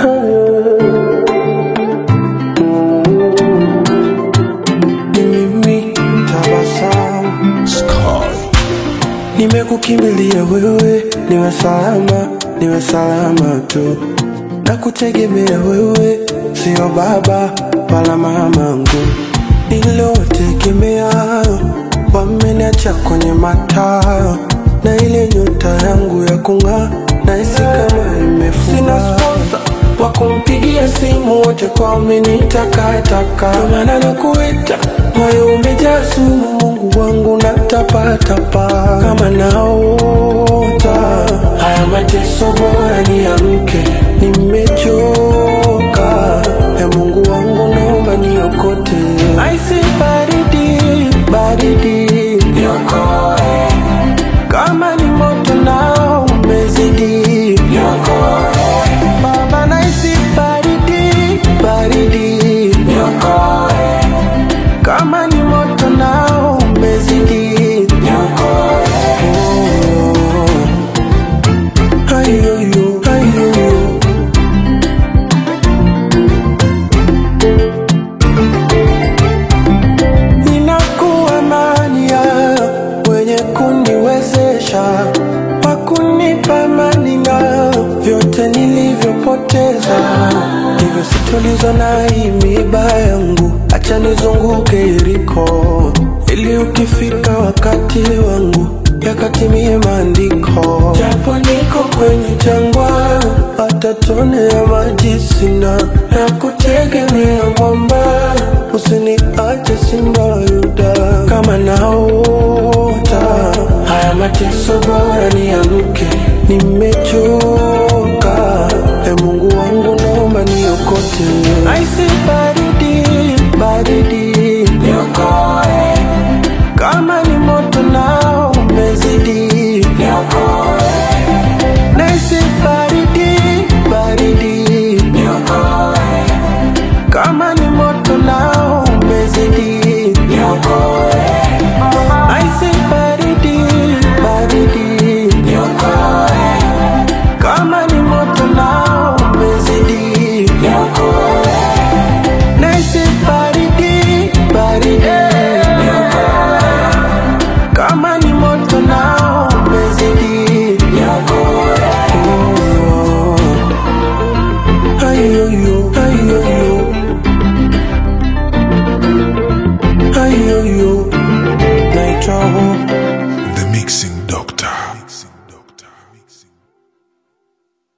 Ni mimi tabasamu Nimekukimbilia wewe, niwe salama, niwe salama tu. Na kutegemea wewe, sio baba wala mamangu. Niliotegemea wameniacha kwenye mataa, na ile nyota yangu ya kung'aa nahisi kama imefunga. Sina sponsor wa kumpigia simu, wote kwa umenitakataka, ndio maana nakuita moyo umejaa sumu, Mungu wangu natapatapa kama naota haya mateso, bora niamke, nimechoka. E Mungu wangu, naomba niokote, aisi baridi baridi, niokoe kama ni moto nao umezidi, niokoe Baba, naisi baridi baridi, niokoe kama ni moto nao umezidi, niokoe oh. Ayoyo, ayoyo. Ninakuwa mania wenye kuniwezesha wakunipa amani na vyote nilivyopoteza, hivyo sitolizwa na hii miiba yangu, acha nizunguke Yeriko ili ukifika wakati wangu yakatimie maandiko. Japo niko kwenye jangwa, hata tone ya maji sina, na kutegemea mwamba, usiniache simba wa Yuda. Kama naota haya mateso, bora niamke, nimechoka